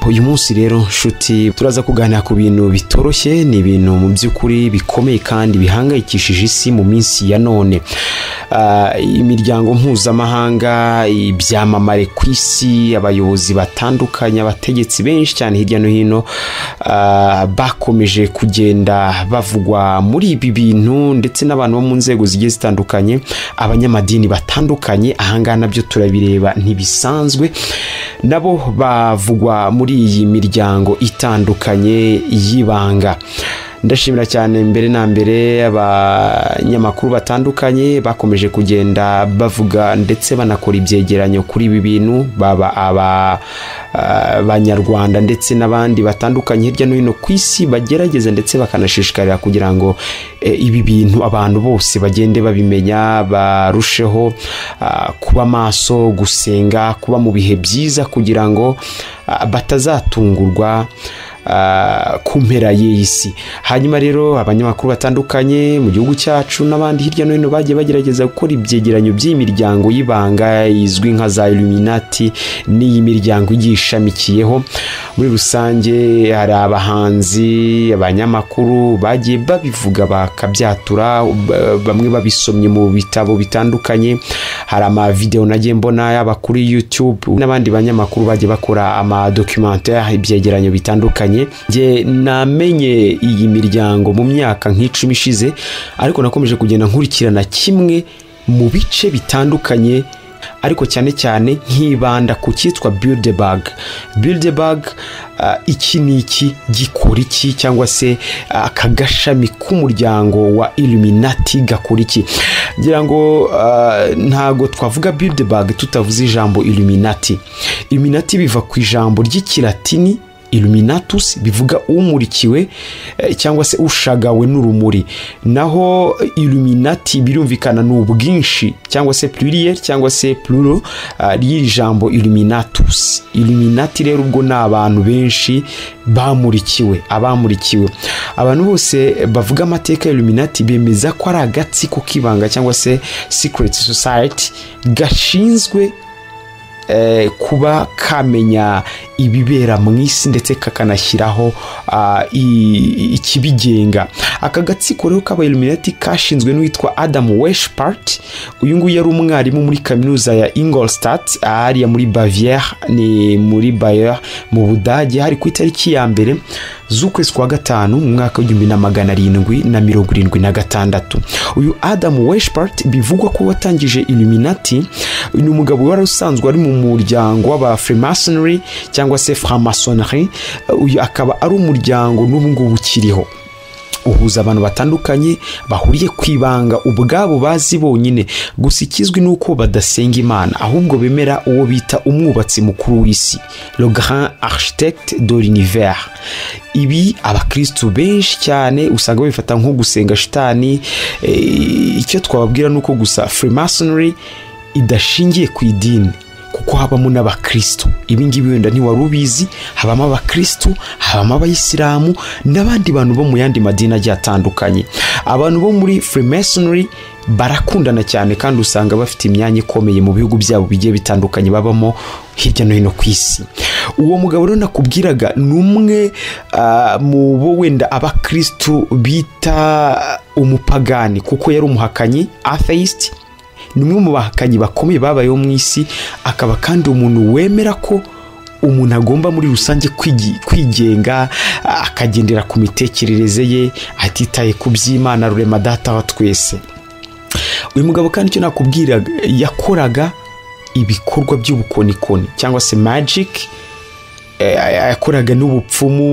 uyu munsi rero nshuti turaza kuganira ku bintu bitoroshye ni ibintu mu by'ukuri bikomeye kandi bihangayikishije isi mu minsi ya none Ah, imiryango mpuzamahanga ibyamamare ku isi abayobozi batandukanye abategetsi benshi cyane hirya no hino ah, bakomeje kugenda bavugwa muri ibi bintu ndetse n'abantu bo mu nzego zigiye zitandukanye abanyamadini batandukanye ahangaha nabyo turabireba ntibisanzwe nabo bavugwa muri iyi miryango itandukanye y'ibanga ndashimira cyane mbere na mbere abanyamakuru batandukanye bakomeje kugenda bavuga ndetse banakora ibyegeranyo kuri ibi bintu baba abanyarwanda ndetse n'abandi batandukanye hirya no hino ku isi bagerageza ndetse bakanashishikarira kugira ngo eh, ibi bintu abantu bose bagende babimenya barusheho ah, kuba maso gusenga kuba mu bihe byiza kugira ngo ah, batazatungurwa ah, ku mpera y'iyi si hanyuma rero abanyamakuru batandukanye mu gihugu cyacu n'abandi hirya no hino bagiye bagerageza gukora ibyegeranyo by'iyi miryango y'ibanga izwi nka za illuminati n'iyi miryango igiye ishamikiyeho muri rusange hari abahanzi abanyamakuru bagiye babivuga bakabyatura ba- bamwe babisomye mu bitabo bitandukanye hari amavidewo nagiye mbona yaba kuri youtube n'abandi banyamakuru bagiye bakora amadokimantere ibyegeranyo bitandukanye njye namenye iyi miryango mu myaka nk'icumi ishize ariko nakomeje kugenda nkurikirana kimwe mu bice bitandukanye ariko cyane cyane nkibanda ku cyitwa Bilderberg Bilderberg ah, iki ni iki gikora iki cyangwa se ah, aka gashami k'umuryango wa Illuminati gakora iki ngira ngo ah, ntago twavuga Bilderberg tutavuze ijambo Illuminati Illuminati biva ku ijambo ry'ikilatini Illuminatus bivuga umurikiwe eh, cyangwa se ushagawe n'urumuri naho Illuminati birumvikana ni ubwinshi cyangwa se pluriel cyangwa se pluro ah, ry'iri jambo Illuminatus Illuminati rero ubwo ni abantu benshi bamurikiwe abamurikiwe abantu bose bavuga amateka ya Illuminati bemeza ko ari agatsiko k'ibanga cyangwa se secret society gashinzwe eh, kuba kamenya ibibera mu isi ndetse kakanashyiraho ah, i- ikibigenga aka gatsiko rero k'abayiluminati kashinzwe n'uwitwa adam weshpart uyu nguyu yari umwarimu muri kaminuza ya ingolstadt hariya muri bavière ni muri bayer mu budage hari ku itariki ya mbere z'ukwezi kwa gatanu mu mwaka w'igihumbi na magana arindwi na mirongo irindwi na gatandatu uyu adam weshpart bivugwa ko watangije illuminati ni umugabo wari usanzwe ari mu muryango w'aba freemasonry cyangwa se framasonnerie uyu akaba ari umuryango n'ubu ngubu ukiriho uhuza abantu batandukanye bahuriye ku ibanga ubwabo bazi bonyine gusa ikizwi ni uko badasenga imana ahubwo bemera uwo bita umwubatsi mukuru w'isi le grand architecte de l'univers ibi abakristu benshi cyane usanga babifata nko gusenga shitani eh, icyo twababwira ni uko gusa freemasonry idashingiye ku idini kuko habamo n'abakristo ibi ngibi wenda ntiwari ubizi habamo abakristo habamo abayisilamu n'abandi bantu bo mu yandi madini agiye atandukanye abantu bo muri freemasonry barakundana cyane kandi usanga bafite imyanya ikomeye mu bihugu byabo bigiye bitandukanye babamo hirya no hino ku isi uwo mugabo rero nakubwiraga ni umwe ah, mu bo wenda abakristo bita umupagani kuko yari umuhakanyi atheist ni umwe mu bahakanyi bakomeye babayeho mu isi akaba kandi umuntu wemera ko umuntu agomba muri rusange kwigi- kwigenga a- akagendera ku mitekerereze ye atitaye ku by'imana rurema data wa twese uyu mugabo kandi icyo nakubwira yakoraga ibikorwa by'ubukonikoni cyangwa se magic eh, yakoraga n'ubupfumu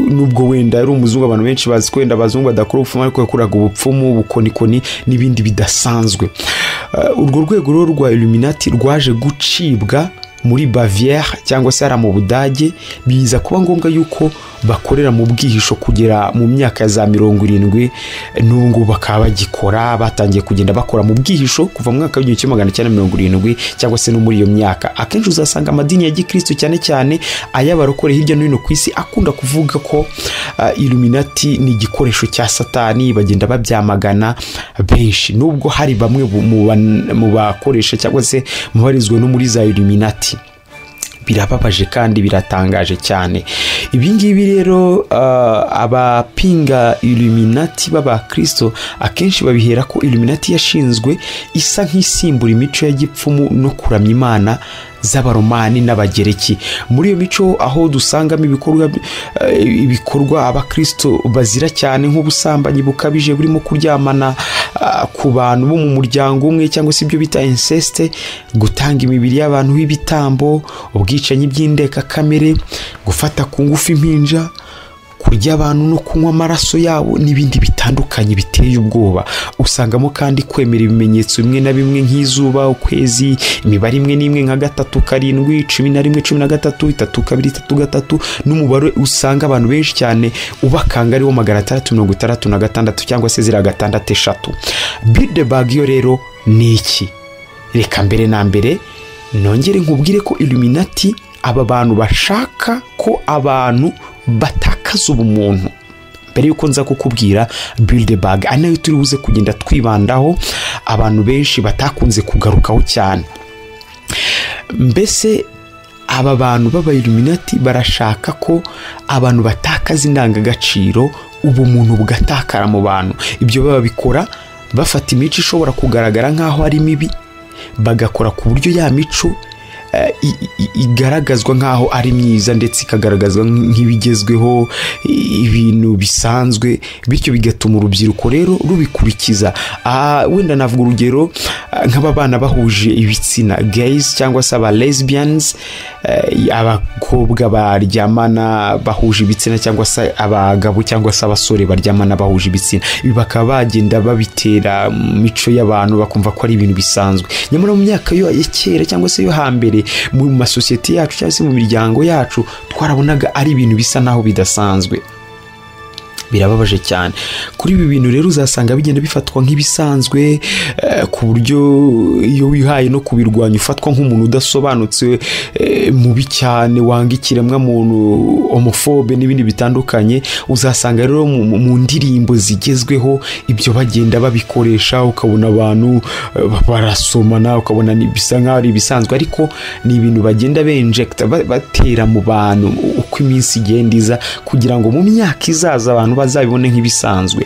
nubwo wenda yari umuzungu abantu benshi bazi ko wenda abazungu badakora ubupfumu ariko yakoraga ubupfumu ubukonikoni n'ibindi bidasanzwe Eh, urwo rwego rero rwa illuminati rwaje gucibwa muri bavière cyangwa se hariya mu budage biza kuba ngombwa yuko bakorera mu bwihisho kugera mu myaka ya za mirongo irindwi n'ubu ngubu bakaba bagikora batangiye kugenda bakora mu bwihisho kuva mu mwaka w'igihumbi kimwe magana cyenda mirongo irindwi cyangwa se no muri iyo myaka akenshi uzasanga amadini ya gikristo cyane cyane ay'abarokore hirya no hino ku isi akunda kuvuga ko ah, illuminati ni igikoresho cya satani bagenda babyamagana benshi nubwo hari bamwe bu- mu ban- mu bakoresha cyangwa se mu barizwa no muri za illuminati birababaje kandi biratangaje cyane ibi ngibi rero abapinga iluminati b'abakirisito akenshi babihera ko iluminati yashinzwe isa nk'isimbura imico ya gipfumu no kuramya imana z'abaromani n'abagereki muri iyo mico aho dusangamo ibikorwa ibikorwa abakirisito bazira cyane nk'ubusambanyi bukabije burimo kuryamana ku bantu bo mu muryango umwe cyangwa se ibyo bita insesite gutanga imibiri y'abantu b'ibitambo ubwicanyi bw'indekakamere gufata ku ngufu impinja kurya abantu no kunywa amaraso yabo n'ibindi bitandukanye biteye ubwoba usangamo kandi kwemera ibimenyetso bimwe na bimwe nk'izuba ukwezi imibare imwe n'imwe nka gatatu karindwi cumi na rimwe cumi na gatatu itatu kabiri itatu gatatu n'umubare usanga abantu benshi cyane ubakanga ariwo magana atandatu mirongo itandatu na gatandatu cyangwa se ziriya gatandatu eshatu bidebag yo rero ni iki reka mbere na mbere nongere nkubwire ko iluminati aba bantu bashaka ko abantu batakaza ubumuntu mbere y'uko nza kukubwira biridebaga ari nayo turi buze kugenda twibandaho abantu benshi batakunze kugarukaho cyane mbese aba bantu b'abayiluminati barashaka ko abantu batakaza indangagaciro ubumuntu bugatakara mu bantu ibyo babikora bafata imico ishobora kugaragara nk'aho ari mibi bagakora ku buryo ya mico igaragazwa nk'aho ari myiza ndetse ikagaragazwa nk'ibigezweho ibintu bisanzwe bityo bigatuma urubyiruko rero rubikurikiza wenda navuga urugero nk'aba bana bahuje ibitsina gayizi cyangwa se aba lesbians abakobwa baryamana bahuje ibitsina cyangwa se abagabo cyangwa se abasore baryamana bahuje ibitsina ibi bakaba bagenda babitera mico y'abantu bakumva ko ari ibintu bisanzwe nyamara mu myaka yo ya kera cyangwa se yo hambere mu masosiyete yacu cyangwa se mu miryango yacu twarabonaga ari ibintu bisa naho bidasanzwe birababaje cyane kuri ibi bintu rero uzasanga bigenda bifatwa nk'ibisanzwe ku buryo iyo wihaye no kubirwanya ufatwa nk'umuntu udasobanutse mubi cyane wanga ikiremwamuntu homofobe n'ibindi bitandukanye uzasanga rero mu ndirimbo zigezweho ibyo bagenda babikoresha ukabona abantu barasomana ukabona bisa nk'aho ari ibisanzwe ariko ni ibintu bagenda benjegita batera mu bantu uko iminsi igenda iza kugira ngo mu myaka izaza abantu bazabibone nk'ibisanzwe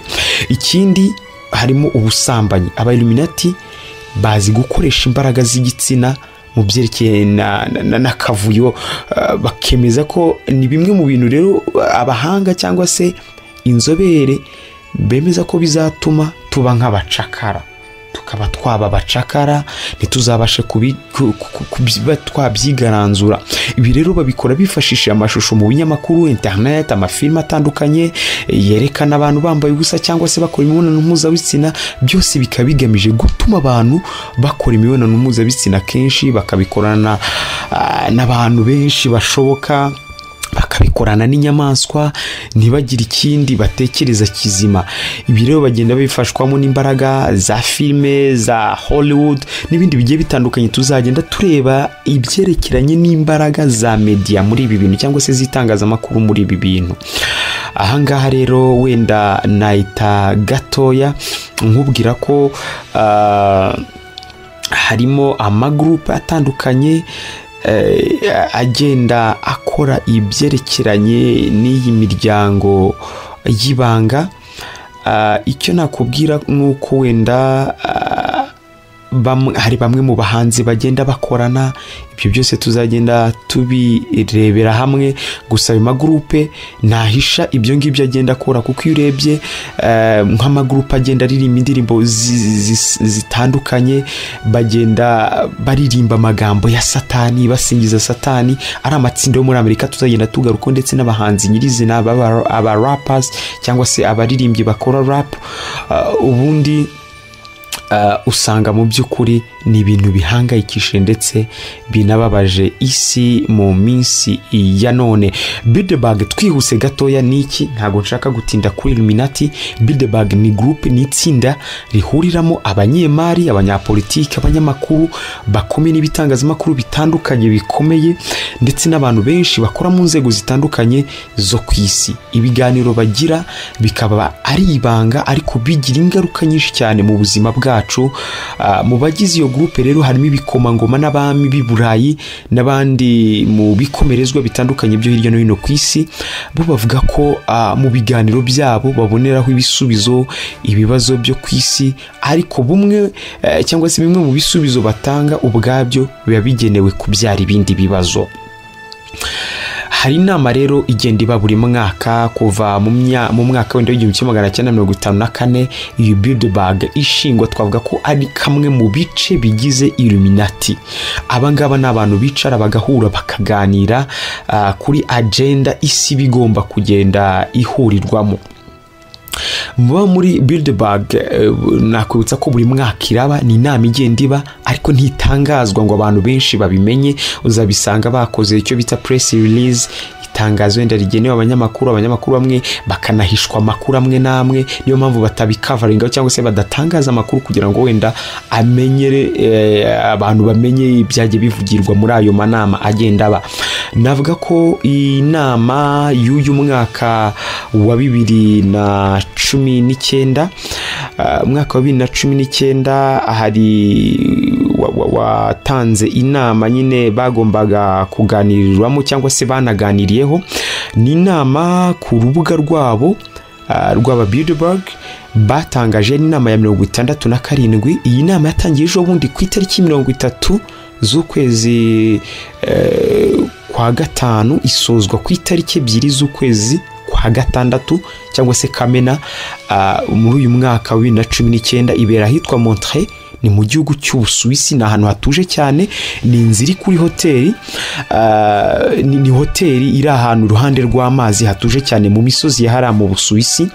ikindi harimo ubusambanyi abayiluminati bazi gukoresha imbaraga z'igitsina mu byerekeye n'akavuyo bakemeza ko ni bimwe mu bintu rero abahanga cyangwa se inzobere bemeza ko bizatuma tuba nk'abacakara tukaba twaba abacakara ntituzabashe kuba twabyigaranzura ibi rero babikora bifashishije amashusho mu binyamakuru interineti amafilime atandukanye yerekana abantu bambaye ubusa cyangwa se bakora imibonano mpuzabitsina byose bikaba bigamije gutuma abantu bakora imibonano mpuzabitsina kenshi bakabikorana n'abantu benshi bashoboka bakabikorana n'inyamaswa ntibagire ikindi batekereza kizima ibi rero bagenda bifashwamo n'imbaraga za filime za hollywood n'ibindi bigiye bitandukanye tuzagenda tureba ibyerekeranye n'imbaraga za media muri ibi bintu cyangwa se z'itangazamakuru muri ibi bintu ahangaha rero wenda nahita gatoya nkubwira ko harimo amagurupe atandukanye agenda akora ibyerekeranye n'iyi miryango y'ibanga icyo nakubwira ni uko wenda hari bamwe mu bahanzi bagenda bakorana ibyo byose tuzagenda tubirebera hamwe gusa ayo magurupe ntahisha ibyo ngibyo agenda akora kuko iyo urebye nk'amagurupe agenda aririmba indirimbo zitandukanye bagenda baririmba amagambo ya satani basingiza satani ari amatsinda yo muri amerika tuzagenda tugaruka ndetse n'abahanzi nyirizina aba rapasi cyangwa se abaririmbyi bakora rapu ubundi usanga mu by'ukuri ni ibintu bihangayikishije ndetse binababaje isi mu minsi ya none bidebage twihuse gatoya ni iki ntabwo nshaka gutinda kuri iluminati bidebage ni gurupe ni itsinda rihuriramo abanyemari abanyapolitiki abanyamakuru bakomeye n'ibitangazamakuru bitandukanye bikomeye ndetse n'abantu benshi bakora mu nzego zitandukanye zo ku isi ibiganiro bagira bikaba ari ibanga ariko bigira ingaruka nyinshi cyane mu buzima bwacu mu bagize iyo gurupe rero harimo ibikomangoma n'abami b'i burayi n'abandi mu bikomerezwa bitandukanye byo hirya no hino ku isi bo bavuga ko ah, mu biganiro byabo baboneraho ibisubizo ibibazo byo ku isi ariko bumwe eh, cyangwa se bimwe mu bisubizo batanga ubwabyo biba bigenewe kubyara ibindi bibazo hari inama rero igenda iba buri mwaka kuva mu mya- mu mwaka wenda w'igihumbi kimwe magana cyenda mirongo itanu na kane iyi bildeberg ishingwa twavuga ko ari kamwe mu bice bigize iluminati aba ngaba ni abantu bicara bagahura bakaganira ah, kuri agenda isi iba igomba kugenda ihurirwamo muba muri bildeberg eh, nakwibutsa ko buri mwaka iraba ni inama igenda iba ariko ntitangazwa ngo abantu benshi babimenye uzabisanga bakoze icyo bita press release itangazo wenda rigenewe abanyamakuru abanyamakuru bamwe bakanahishwa amakuru amwe n'amwe niyo mpamvu batabikavaringaho cyangwa se badatangaza amakuru kugira ngo wenda amenyere eh, abantu bamenye ibyagiye bivugirwa muri ayo manama agenda aba navuga ko iyi nama y'uyu mwaka wa bibiri na cumi n'icyenda ah, umwaka wa bibiri na cumi n'icyenda hari wa- wa- watanze inama nyine bagombaga kuganirirwamo cyangwa se banaganiriyeho ni inama ku rubuga rwabo ah, rw'aba Bilderberg batangaje ni inama ya mirongo itandatu na karindwi iyi nama yatangiye ejo bundi ku itariki mirongo itatu z'ukwezi eh, kwa gatanu isozwa ku itariki ebyiri z'ukwezi kwa gatandatu cyangwa se kamena ah, muri uyu mwaka wa bibiri na cumi n'icyenda ibera ahitwa montre ni mu gihugu cy'ubusuwisi ni ahantu hatuje cyane ni inzu iri kuri hoteli ah, ni, ni hoteli iri ahantu iruhande rw'amazi hatuje cyane mu misozi ya hariya mu busuwisi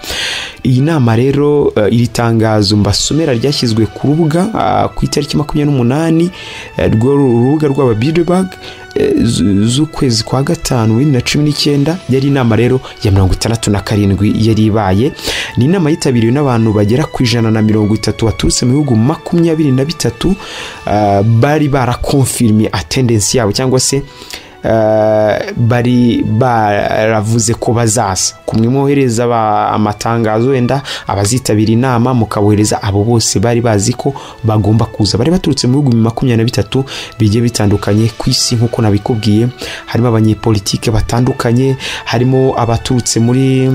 iyi nama rero eh, iri tangazo mbasomera ryashyizwe ku rubuga ah, ku itariki makumyabiri n'umunani eh, rwo urubuga rw'aba Bilderberg eh, zu- z'ukwezi kwa gatanu bibiri na cumi n'icyenda yari inama rero ya mirongo itandatu na karindwi yari ibaye ni inama yitabiriwe n'abantu bagera ku ijana na mirongo itatu baturutse mu bihugu makumyabiri na bitatu ah, bari barakonfirmye atendensi yabo cyangwa se eh, bari baravuze ko bazaza kumwe mwohereza aba- amatangazo wenda abazitabira inama mukabohereza abo bose bari bazi ko bagomba kuza bari baturutse mu bihugu makumyabiri na bitatu bigiye bitandukanye ku isi nk'uko nabikubwiye harimo abanyepolitike batandukanye harimo abaturutse muri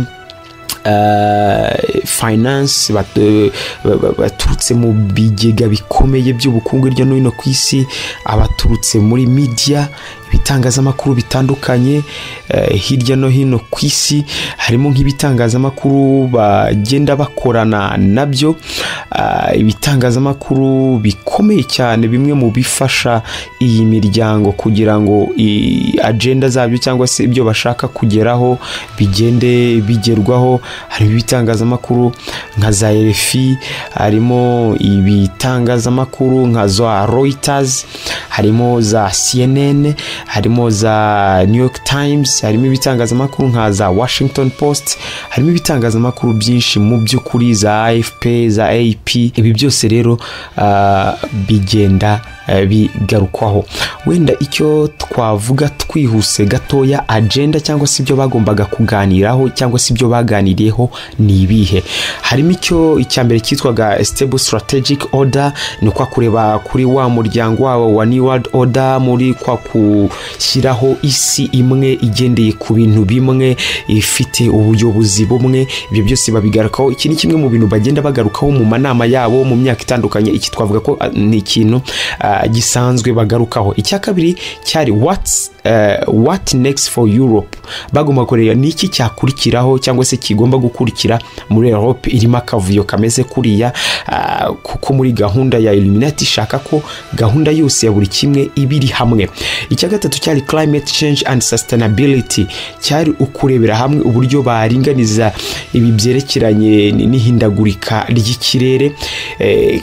eh, finance bat- eh, ba- ba- baturutse mu bigega bikomeye by'ubukungu hirya no hino ku isi abaturutse muri media ibitangazamakuru bitandukanye eh, hirya no hino ku isi harimo nk'ibitangazamakuru bagenda bakorana nabyo ah, ibitangazamakuru bikomeye cyane bimwe mu bifasha iyi miryango kugira ngo i- agenda zabyo cyangwa se ibyo bashaka kugeraho bigende bigerwaho harimo ibitangazamakuru nka za RFI harimo ibitangazamakuru nka za Reuters harimo za CNN harimo za New York Times harimo ibitangazamakuru nka za Washington Post harimo ibitangazamakuru byinshi mu by'ukuri za AFP za AP ibi byose rero ah, bigenda eh, bigarukwaho wenda icyo twavuga twihuse gatoya agenda cyangwa se ibyo bagombaga kuganiraho cyangwa se ibyo baganiriyeho ni ibihe harimo icyo icya mbere cyitwaga stable strategic order ni ukwa kureba kuri wa muryango wabo wa new world order muri kwa gushyiraho isi imwe igendeye ku bintu bimwe ifite ubuyobozi bumwe ibyo byose babigarukaho iki ni kimwe mu bintu bagenda bagarukaho mu manama yabo mu myaka itandukanye iki twavuga ko ah, ni ikintu ah, gisanzwe bagarukaho icya kabiri cyari what's eh, what next for Europe bagomba kureba ni iki cyakurikiraho cyangwa se kigomba gukurikira muri Europe irimo akavuyo kameze kuriya ah, kuko muri gahunda ya Illuminati ishaka ko gahunda yose ya buri kimwe iba iri hamwe icya gatatu cyari climate change and sustainability cyari ukurebera hamwe uburyo baringaniza ibi byerekeranye ni- n'ihindagurika ry'ikirere Eh,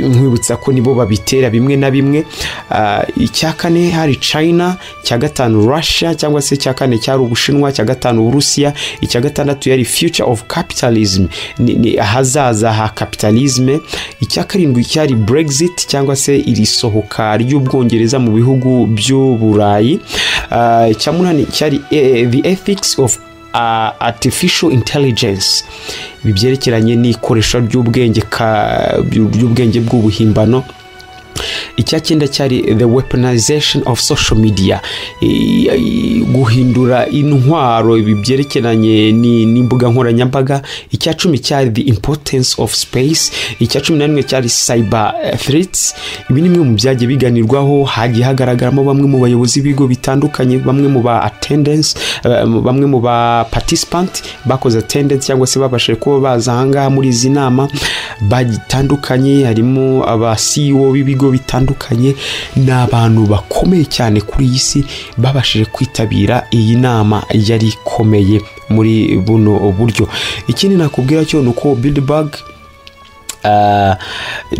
nkwibutsa ko nibo babitera bimwe na bimwe Ah, icya kane hari china icya gatanu russia cyangwa se icya kane cyari ubushinwa icya gatanu uburusiya icya gatandatu yari future of capitalism ni, ni ahazaza ha capitalism icya karindwi cyari brexit cyangwa se iri sohoka ry'ubwongereza mu bihugu by'uburayi Ah, icya munani cyari eh, the ethics of uh, artificial intelligence ibi byerekeranye n'ikoreshwa ry'ubwenge ka- ry'ubwenge bw'ubuhimbano icya cyenda cyari the weaponization of social media I- i- guhindura intwaro ibi byerekeranye ni- n'imbuga nkoranyambaga icya cumi cyari the importance of space icya cumi na rimwe cyari cyber eh, threats ibi ni bimwe mu byagiye biganirwaho hagiye hagaragaramo bamwe mu bayobozi b'ibigo bitandukanye bamwe mu ba attendance eh, bamwe mu ba participant bakoze attendance cyangwa se babashije kuba baza ahangaha muri izi nama bagitandukanye harimo aba CEO b'ibigo bitandukanye ni abantu bakomeye cyane kuri iyi si babashije kwitabira iyi nama yari ikomeye muri buno buryo ikindi nakubwira cyo ni uko Bilderberg Ah,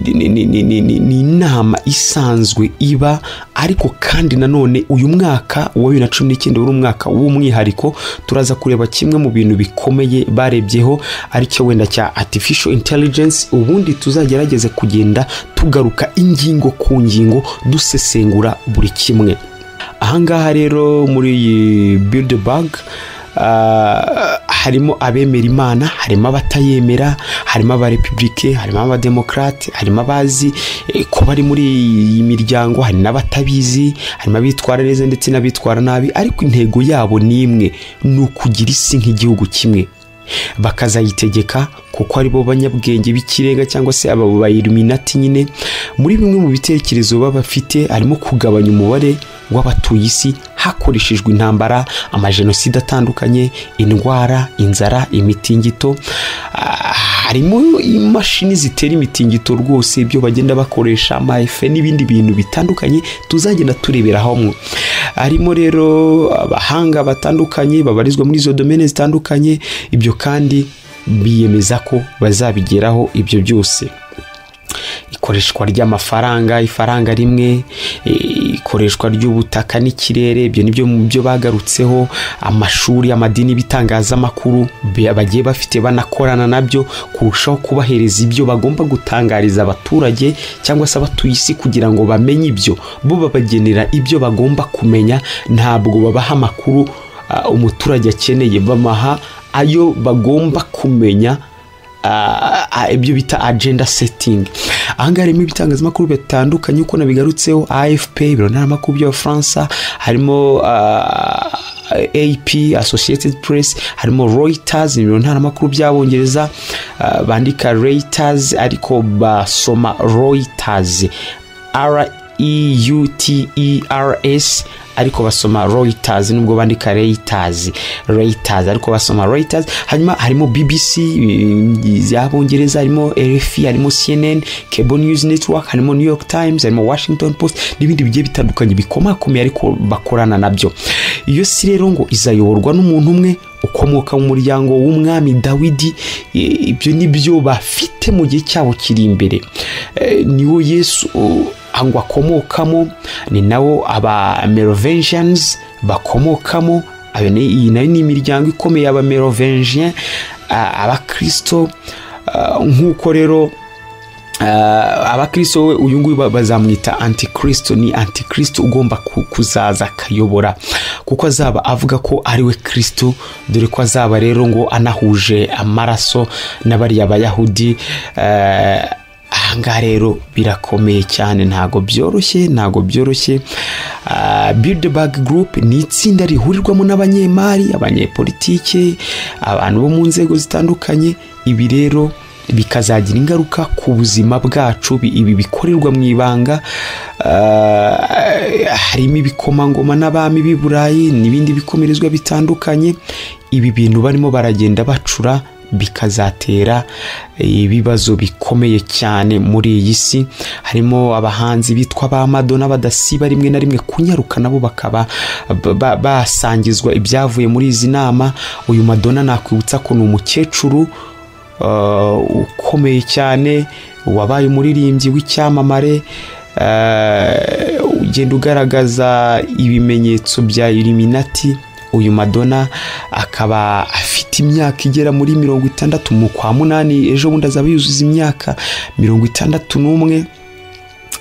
ni ni- ni- ni- ni- ni inama isanzwe iba ariko kandi nanone uyu mwaka wa bibiri na cumi n'icyenda wari umwaka w'umwihariko turaza kureba kimwe mu bintu bikomeye barebyeho aricyo wenda cya artificial intelligence ubundi tuzagerageze kugenda tugaruka ingingo ku ngingo dusesengura buri kimwe ahangaha rero muri iyi Bilderberg ah, harimo abemera imana harimo abatayemera harimo abarepubulike harimo abademokarate harimo abazi eh, ko bari muri iyi miryango hari n'abatabizi harimo abitwara neza ndetse n'abitwara nabi ariko intego yabo ni imwe ni ukugira isi nk'igihugu kimwe bakazayitegeka kuko ari bo banyabwenge b'ikirenga cyangwa se aba bayiluminati nyine muri bimwe mu bitekerezo baba bafite harimo kugabanya umubare w'abatuye isi hakoreshejwe intambara amajenoside atandukanye indwara inzara imitingito Ah, harimo imashini zitera imitingito rwose ibyo bagenda bakoresha amafe n'ibindi bintu bitandukanye tuzagenda turebera hamwe harimo rero abahanga batandukanye babarizwa muri izo domene zitandukanye ibyo kandi biyemeza ko bazabigeraho ibyo byose ikoreshwa ry'amafaranga ifaranga rimwe e, ikoreshwa ry'ubutaka n'ikirere ibyo nibyo mu byo bagarutseho amashuri amadini bitangazamakuru be- bagiye bafite banakorana nabyo kurushaho kubahereza ibyo bagomba gutangariza abaturage cyangwa se abatuye isi kugira ngo bamenye ibyo bo babagenera ibyo bagomba kumenya ntabwo babaha amakuru ah, umuturage akeneye bamaha ayo bagomba kumenya ah, ah, ibyo bita agenda setting ahangaha harimo ibitangazamakuru bitandukanye uko nabigarutseho afp ibiro ntaramakuru by'abafaransa harimo ah, ap associated press harimo reuters ibiro ntaramakuru by'abongereza ah, bandika reuters ariko basoma reuters r EUTERS ariko basoma Reuters nubwo bandika Reuters Reuters ariko basoma Reuters hanyuma harimo BBC y'abongereza harimo RFI harimo CNN Cable News Network harimo New York Times harimo Washington Post n'ibindi bigiye bitandukanye bikomakomeye ariko bakorana nabyo iyo si rero ngo izayoborwa n'umuntu umwe ukomoka mu muryango w'umwami dawidi e, ibyo ni byo bafite mu gihe cyabo kiri imbere E, niwo yesu o, ngo akomokamo ni nawo aba merovengians bakomokamo ayo ni- iyi nayo ni imiryango ikomeye y'aba merovengien abakirisito ah, nk'uko rero Ah, abakristo we uyu nguyu ba- bazamwita antikristo ni antikristo ugomba ku- kuzaza akayobora kuko azaba avuga ko ari we kristo dore ko azaba rero ngo anahuje amaraso n'abariya bayahudi eh, ahangaha rero birakomeye cyane ntago byoroshye ntago byoroshye Ah, Bilderberg Group ni itsinda rihurirwamo n'abanyemari abanyepolitike abantu bo mu nzego zitandukanye ibi rero bikazagira ingaruka ku buzima bwacu bi- ibi bikorerwa mu ibanga ah, harimo ibikomangoma n'abami b'i burayi n'ibindi bikomerezwa bitandukanye ibi bintu barimo baragenda bacura bikazatera ibibazo bikomeye cyane muri iyi si harimo abahanzi bitwa ba madona badasiba rimwe na rimwe kunyaruka nabo bakaba ba- ba- basangizwa ibyavuye muri izi nama uyu madona nakwibutsa ko ni umukecuru uh, ukomeye cyane wabaye umuririmbyi w'icyamamare uh, ugenda ugaragaza ibimenyetso bya iliminati uyu madona akaba afite imyaka igera muri mirongo itandatu mu kwa munani ejo bundi azaba yuzuza imyaka mirongo itandatu n'umwe ak-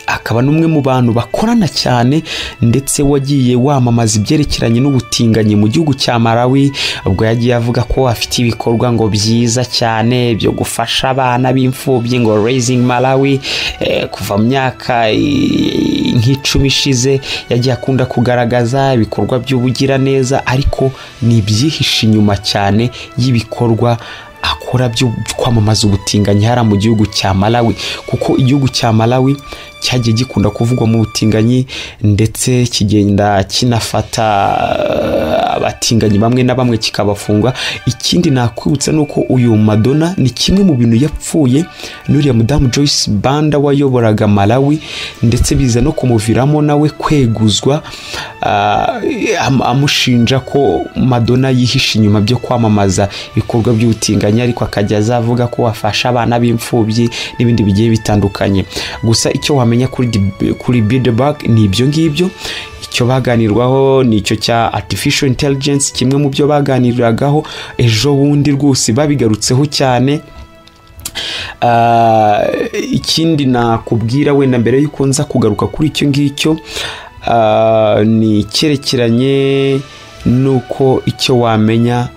akaba n'umwe mu bantu bakorana cyane ndetse wagiye wamamaza ibyerekeranye n'ubutinganyi mu gihugu cya malawi ubwo yagiye avuga ko afite ibikorwa ngo byiza cyane byo gufasha abana b'imfubyi ngo raising malawi eh, kuva mu myaka eh, nk'icumi ishize yagiye akunda kugaragaza ibikorwa by'ubugiraneza ariko ni ibyihishe inyuma cyane y'ibikorwa akora byo kwamamaza ubutinganyi hariya mu gihugu cya malawi kuko igihugu cya malawi cyagiye gikunda kuvugwa mu butinganyi ndetse kigenda kinafata eh, abatinganyi bamwe na bamwe kikabafunga ikindi nakwibutsa ni uko uyu madonna ni kimwe mu bintu yapfuye n'uriya mudamu joyce banda wayoboraga malawi ndetse biza no kumuviramo nawe kweguzwa ah, am- amushinja ko madonna yihishe inyuma byo kwamamaza ibikorwa by'ubutinganyi ariko akajya aza avuga ko afasha abana b'imfubyi n'ibindi bigiye bitandukanye gusa icyo wamenya kuri di- kuri bidebag ni ibyo ngibyo icyo baganirwaho ni icyo cya artificial intelligence kimwe mu byo baganiragaho ejo bundi rwose babigarutseho cyane Ah, ikindi nakubwira wenda mbere y'uko nza kugaruka kuri icyo ngicyo ah, ni icyerekeranye n'uko icyo wamenya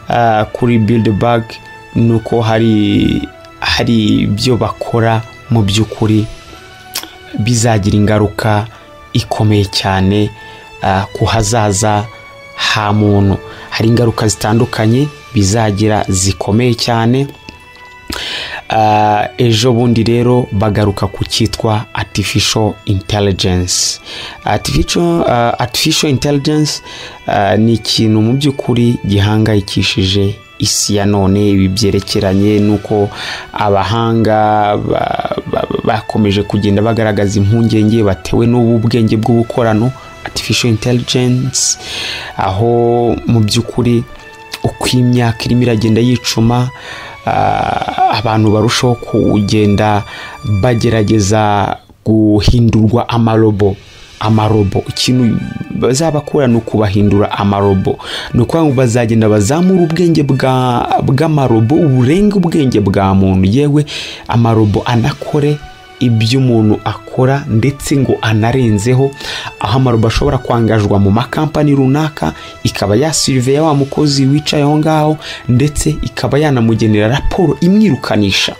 ah, kuri bildbag ni uko hari hari ibyo bakora mu by'ukuri bizagira ingaruka ikomeye cyane ah, ku hazaza ha muntu hari ingaruka zitandukanye bizagira zikomeye cyane Ah, ejo bundi rero bagaruka ku cyitwa artificial intelligence artificial, ah, artificial intelligence ah, ni ikintu mu by'ukuri gihangayikishije isi ya none ibi byerekeranye n'uko abahanga ba- ba- bakomeje kugenda bagaragaza impungenge batewe n'ubu bwenge bw'ubukorano artificial intelligence aho mu by'ukuri uko imyaka irimo iragenda yicuma ah, abantu barushaho kugenda bagerageza guhindurwa amarobo amarobo ikintu bazabakora ni ukubahindura amarobo ni ukuvuga ngo bazagenda bazamura ubwenge bwa- bw'amarobo burenga ubwenge bwa muntu yewe amarobo anakore ibyo umuntu akora ndetse ngo anarenzeho aho amarobo ashobora kwangajwa mu makampani runaka ikaba yasiriveya wa mukozi wicaye aho ngaho ndetse ikaba yanamugenera raporo imwirukanisha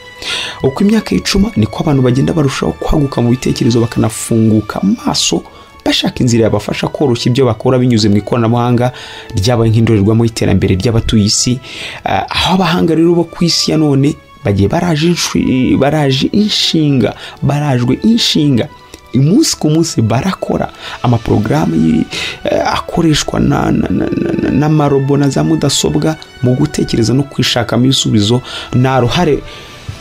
uko imyaka yicuma niko abantu bagenda barushaho kwaguka mu bitekerezo bakanafunguka amaso bashaka inzira yabafasha koroshya ibyo bakora binyuze mu ikoranabuhanga ryabaye nk'indorerwamo y'iterambere ry'abatuye isi Ah, aho abahanga rero bo ku isi ya none bagiye baraje inshi- baraje inshinga barajwe inshinga umunsi ku munsi barakora amaporogaramu y- eh, akoreshwa na- na- na- na- n'amarobo na za mudasobwa mu gutekereza no kwishakamo ibisubizo nta ruhare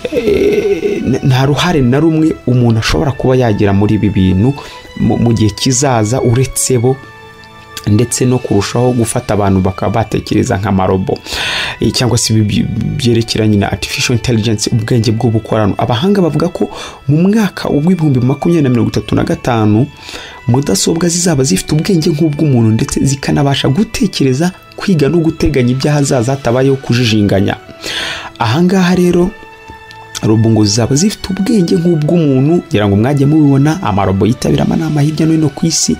eh, nta ruhare na rumwe umuntu ashobora kuba yagira muri ibi bintu mu mu gihe kizaza uretse bo ndetse no kurushaho gufata abantu bakaba batekereza nk'amarobo Eh, cyangwa se ibi by- byerekeranye na artificial intelligence ubwenge bw'ubukorano abahanga bavuga ko mu mwaka w'ibihumbi makumyabiri na mirongo itatu na gatanu mudasobwa zizaba zifite ubwenge nk'ubw'umuntu ndetse zikanabasha gutekereza kwiga no guteganya iby'ahazaza hatabayeho kujijinganya ahangaha rero robongo zaba zifite ubwenge nk'ubw'umuntu ngira ngo mwajya mubibona amarobo yitabira amanama hirya no hino ku isi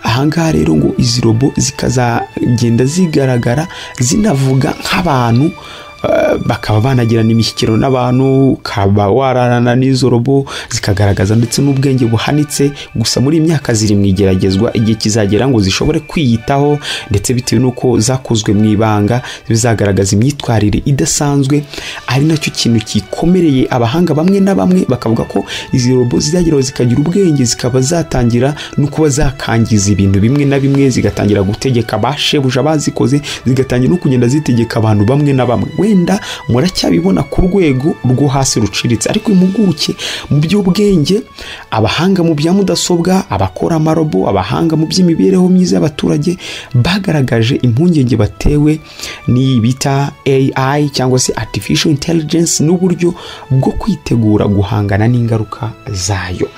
ahangaha rero ngo izi robo zikazagenda zigaragara zinavuga nk'abantu eh, bakaba banagirana imishyikirano n'abantu ukaba wararana n'izo robo zikagaragaza ndetse n'ubwenge buhanitse gusa muri iyi myaka ziri mu igeragezwa igihe kizagera ngo zishobore kwiyitaho ndetse bitewe n'uko zakozwe mu ibanga bizagaragaza imyitwarire idasanzwe ari nacyo kintu gikomereye abahanga bamwe na bamwe bakavuga ko izi robo zizageraho zikagira ubwenge zikaba zatangira no kuba zakangiza ibintu bimwe na bimwe zigatangira gutegeka ba shebuja bazikoze zigatangira no kugenda zitegeka abantu bamwe na bamwe wenda muracyabibona ku rwego rwo hasi ruciriritse ariko impuguke mu by'ubwenge abahanga mu bya mudasobwa abakora amarobo abahanga mu by'imibereho myiza y'abaturage bagaragaje impungenge batewe n'iyi bita AI cyangwa se artificial intelligence n'uburyo bwo kwitegura guhangana n'ingaruka zayo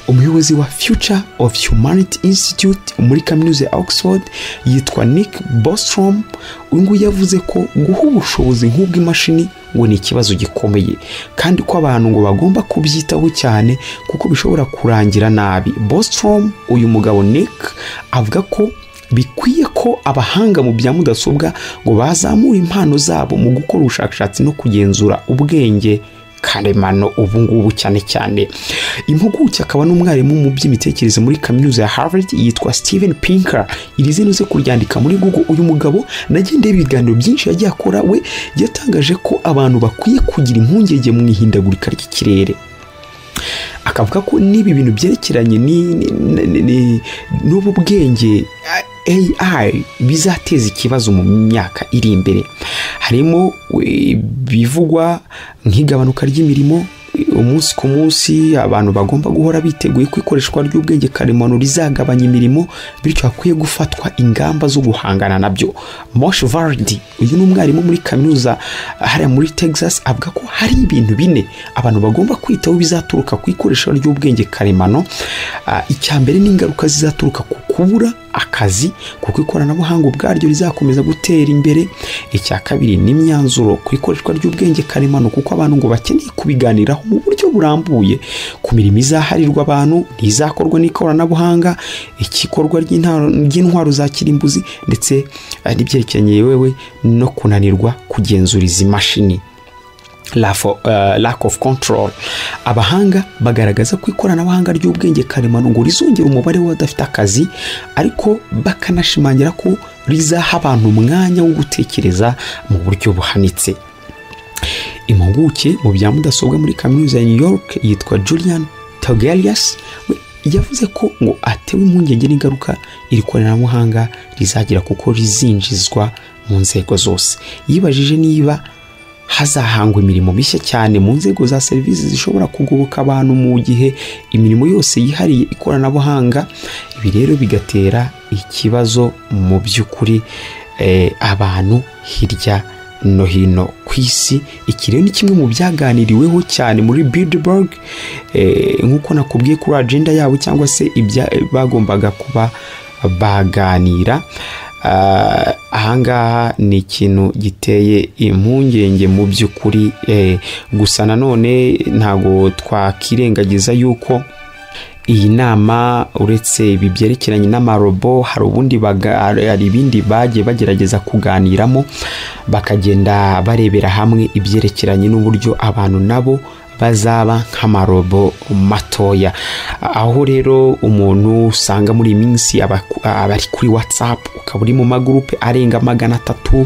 umuyobozi wa future of humanity institute muri kaminuza ya oxford yitwa nick bostrom uyu nguyu yavuze ko guha ubushobozi nk'ubw'imashini ngo ni ikibazo gikomeye kandi ko abantu ngo bagomba kubyitaho cyane kuko bishobora kurangira nabi bostrom uyu mugabo nick avuga ko bikwiye ko abahanga mu bya mudasobwa ngo bazamura impano zabo mu gukora ubushakashatsi no kugenzura ubwenge karemano ubu ngubu cyane cyane impuguke akaba n'umwarimu mu by'imitekerereze muri kaminuza ya harvard yitwa steven pinker iri zino ze kuryandika muri google uyu mugabo nagendeye ibiganiro byinshi yagiye akora we yatangaje ko abantu bakwiye kugira impungenge mu ihindagurika ry'ikirere akavuga ko n'ibi bintu byerekeranye n'ubu bwenge AI bizateza ikibazo mu myaka iri imbere harimo bivugwa nk'igabanuka ry'imirimo umunsi ku munsi abantu bagomba guhora biteguye ko ikoreshwa ry'ubwenge karemano rizagabanya imirimo bityo hakwiye gufatwa ingamba zo guhangana nabyo Moshe Vardi uyu ni umwarimu muri kaminuza hariya muri Texas avuga ko hari ibintu bine abantu bagomba kwitaho bizaturuka ku ikoreshwa ry'ubwenge karemano icya mbere n'ingaruka zizaturuka ku kubura akazi kuko ikoranabuhanga ubwaryo rizakomeza gutera imbere icya kabiri n'imyanzuro ku ikoreshwa ry'ubwenge karemano kuko abantu ngo bakeneye kubiganiraho mu buryo burambuye ku mirimo izaharirwa abantu ntizakorwa n'ikoranabuhanga ikikorwa ry'intwaro za kirimbuzi ndetse n'ibyerekeranye yewe no kunanirwa kugenzura izi mashini lack of control abahanga bagaragaza ko ikoranabuhanga ry'ubwenge karemano ngo rizongera umubare w'abadafite akazi ariko bakanashimangira ko rizaha abantu umwanya wo gutekereza mu buryo buhanitse impuguke mu bya mudasobwa muri kaminuza ya new york yitwa julian togelius yavuze ko ngo atewe impungenge n'ingaruka iri koranabuhanga rizagira kuko rizinjizwa mu nzego zose yibajije niba hazahangwa imirimo mishya cyane mu nzego za serivisi zishobora kugoboka abantu mu gihe imirimo yose yihariye ikoranabuhanga ibi rero bigatera ikibazo mu by'ukuri abantu hirya no hino ku isi iki rero ni kimwe mu byaganiriweho cyane muri Bilderberg nk'uko nakubwiye kuri agenda yabo cyangwa se ibya bagombaga kuba baganira ahangaha ni ikintu giteye impungenge mu by'ukuri gusa nanone ntabwo twakirengagiza yuko iyi nama uretse ibi byerekeranye n'amarobo hari ubundi hari ibindi bagiye bagerageza kuganiramo bakagenda barebera hamwe ibyerekeranye n'uburyo abantu nabo bazaba nk'amarobo matoya aho rero umuntu usanga muri iyi minsi abari kuri watsapu ukaba uri mu magurupe arenga magana atatu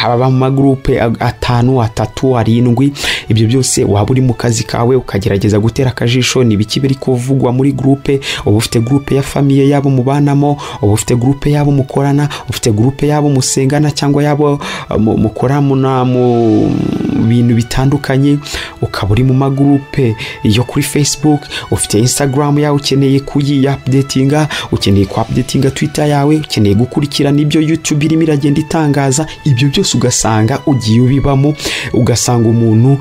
ababa mu magurupe atanu atatu arindwi ibyo byose waba uri mu kazi kawe ukagerageza gutera akajisho ni ibiki biri kuvugwa muri gurupe uba ufite gurupe ya famiye yabo mubanamo uba ufite gurupe yabo mukorana ufite gurupe yabo musengana cyangwa yabo mukora mu bintu bitandukanye ukaba uri mu magurupe yo kuri facebook ufite instagram yawe ukeneye kuyiapudetinga ukeneye kuapudetinga twitter yawe ukeneye gukurikirana ibyo youtube irimo iragenda itangaza ibyo byose ugasanga ugiye ubibamo ugasanga umuntu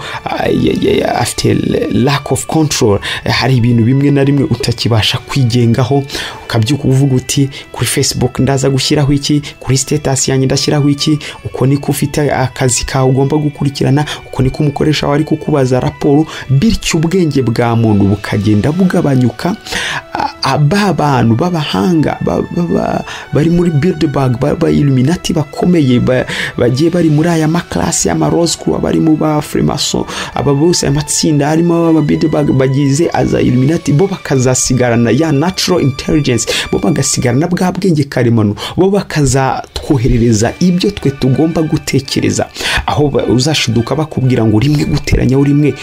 afite lack of control hari ibintu bimwe na bimwe utakibasha kwigengaho ukabyuka uvuga uti kuri facebook ndaza gushyiraho iki kuri sitasi yanjye ndashyiraho iki uko niko ufite akazi kawe ugomba gukurikirana uko niko umukoresha wawe ari kukubaza raporo bityo ubwenge bwa muntu bukagenda bugabanyuka ba bantu b'abahanga bari muri bilderberg b'iluminati bakomeye bagiye bari muri aya makarasi y'amarozikuru abari mu bafuremaso aba bose aya matsinda harimo ababidebag bagize aza iluminati bo bakazasigarana ya natural intelligence bo bagasigarana bwa bwenge karemano bo bakazatwoherereza ibyo twe tugomba gutekereza aho uzashiduka bakubwira ngo rimwe guteranyaho rimwe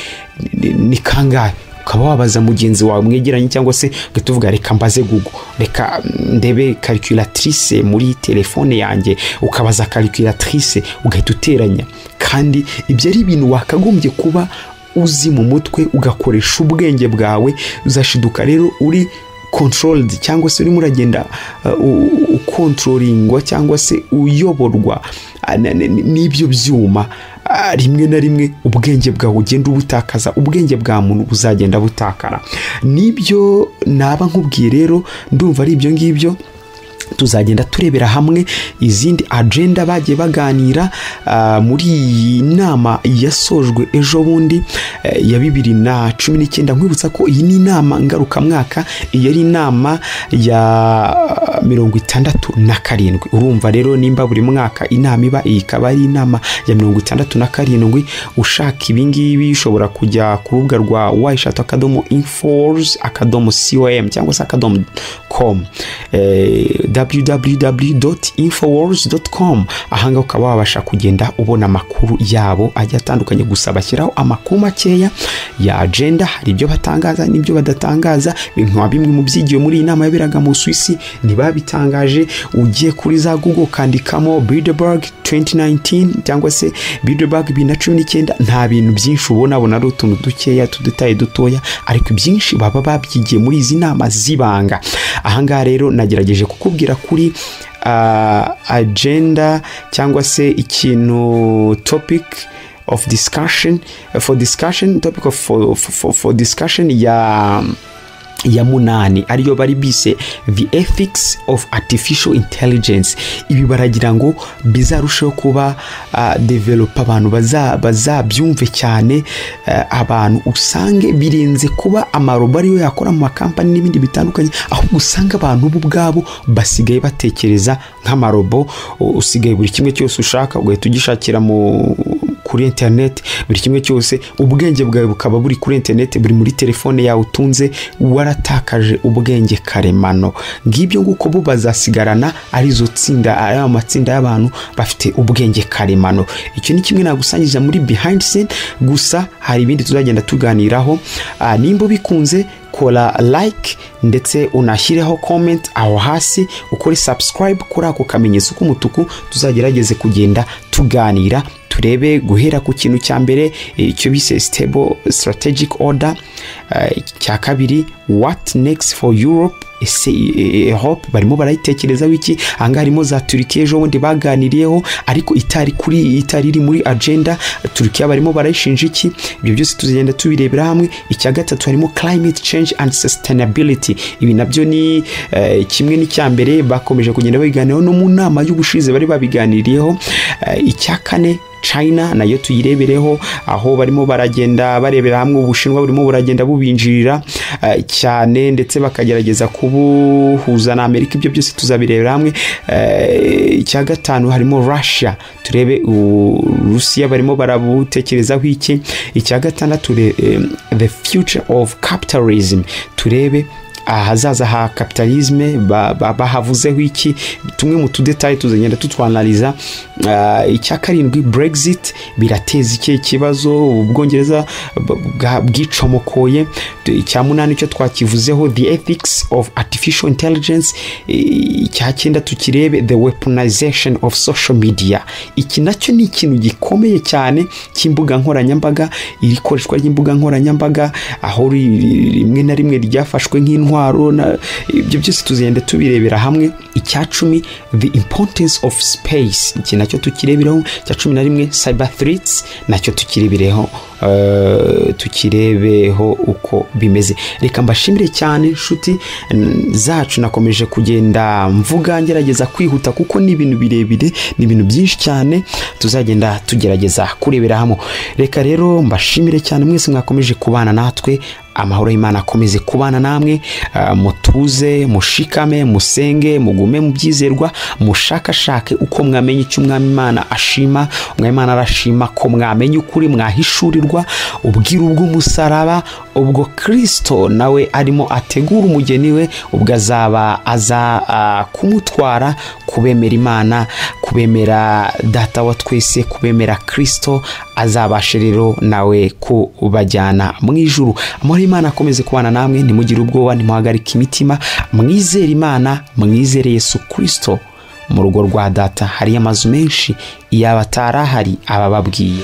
ni kangahe ukaba wabaza mugenzi wawe mwegeranye cyangwa se ugahita uvuga reka mbaze gugu reka ndebe karikiratirise muri telefone yanjye ukabaza karikiratirise ugahita uteranya kandi ibyo ari ibintu wakagombye kuba uzi mu mutwe ugakoresha ubwenge bwawe uzashiduka rero uri controlled cyangwa se urimo uragenda ukontrollingwa cyangwa se uyoborwa n'ibyo byuma rimwe na rimwe ubwenge bwawe ugenda ubutakaza ubwenge bwa muntu buzagenda butakara nibyo naba nkubwiye rero ndumva ari ibyo ngibyo tuzagenda turebera hamwe izindi agenda bagiye baganira muri iyi nama yasojwe ejo bundi ya bibiri na cumi n'icyenda nkwibutsa ko iyi ni inama ngarukamwaka iyi ari inama ya mirongo itandatu na karindwi urumva rero nimba buri mwaka inama iba iyi ikaba ari inama ya mirongo itandatu na karindwi ushaka ibingibi ushobora kujya ku rubuga rwa wayishatu akadomo infors akadomo com cyangwa se akadomo com www.infowars.com ahangaha ukaba wabasha kugenda ubona amakuru yabo agiye atandukanye gusa bashyiraho amakuru makeya ya agenda hari ibyo batangaza n'ibyo badatangaza nka bimwe mu byigiwe muri iyi nama yaberaga mu Suwisi ntibabitangaje ugiye kuri za Google ukandikamo Bilderberg 2019 cyangwa se Bilderberg 2019 nta bintu byinshi ubona bona ari utuntu dukeya tudutaye dutoya ariko ibyinshi baba babyigiye muri izi nama zibanga ahangaha rero nagerageje kukubwira kuri agenda cyangwa se ikintu topic of discussion for discussion topic of for, for, for discussion ya ya munani ariyo bari bise the ethics of artificial intelligence ibi baragira ngo bizarusheho kuba uh, developa abantu bazabyumve cyane uh, abantu usange birenze kuba amarobo ariyo yakora mu makampani n'ibindi bitandukanye ahubwo usanga abantu bo ubwabo basigaye batekereza nk'amarobo usigaye buri kimwe cyose ushaka ugahita ugishakira mu kuri interineti buri kimwe cyose ubwenge bwawe bukaba buri kuri interineti buri muri telefone yawe utunze waratakaje ubwenge karemano ngibyo nguko bo bazasigarana arizo tsinda ari amatsinda y'abantu bafite ubwenge karemano icyo ni kimwe nagusangiza muri behind scene gusa hari ibindi tuzagenda tuganiraho nimba bikunze kora like ndetse unashyireho comment aho hasi ukore subscribe kuri ako kamenyetso k'umutuku tuzagerageze kugenda tuganira turebe guhera ku kintu cya mbere icyo bise stable strategic order cya kabiri what next for europe ese hope barimo barayitekerezaho iki ahangaha harimo za turikiya ejo bundi baganiriyeho ariko itari kuri itari iri muri agenda turikiya barimo barayishinja iki ibyo byose tuzagenda tubirebera hamwe icya gatatu harimo climate change and sustainability ibi nabyo ni kimwe n'icya mbere bakomeje kugenda babiganiraho no mu nama y'ubushize bari babiganiriyeho icya kane china nayo tuyirebereho aho barimo baragenda barebera hamwe ubushinwa burimo buragenda bubinjirira uh, cyane ndetse bakagerageza kubuhuza na amerika ibyo byose tuzabirebera hamwe icya uh, gatanu harimo russia turebe urusiya barimo barabutekerezaho iki icya gatandatu uh, the future of capitalism turebe ahazaza ha kapitalisme bahavuzeho ba, ba iki tumwe mu tudetaye tuzagenda tutwanaliza uh, icya karindwi brexit birateza ikihe kibazo ubwongereza bwicomokoye icya munani icyo twakivuzeho the ethics of artificial intelligence icya cyenda tukirebe the weaponization of social media iki nacyo ni ikintu gikomeye cyane cy'imbuga nkoranyambaga ikoreshwa ry'imbuga nkoranyambaga aho rimwe na rimwe ryafashwe nk'intwaro ibyo byose tuzagenda tubirebera hamwe icya cumi the importance of space iki nacyo tukireberaho icya cumi na rimwe cyber threats nacyo tukirebereho tukirebeho uko bimeze reka mbashimire cyane inshuti zacu nakomeje kugenda mvuga ngerageza kwihuta kuko ni ibintu birebire ni ibintu byinshi cyane tuzagenda tugerageza kurebera hamwe reka rero mbashimire cyane mwese mwakomeje kubana natwe amahoro y'imana akomeze kubana namwe mutuze mushikame musenge mugume mu byizerwa mushakashake uko mwamenya icyo umwami imana ashima umwami imana arashima ko mwamenya ukuri mwahishurirwa ubwira bw'umusaraba ubwo kirisito nawe arimo ategura umugeni we ubwo azaba aza kumutwara kubemera imana kubemera data wa twese kubemera kirisito azabashe rero nawe kubajyana mu ijuru amahoro imana akomeze kubana namwe ntimugire ubwoba ntimuhagarike imitima mwizere imana mwizere yesu kirisito mu rugo rwa data hariyo amazu menshi yaba atarahari abababwiye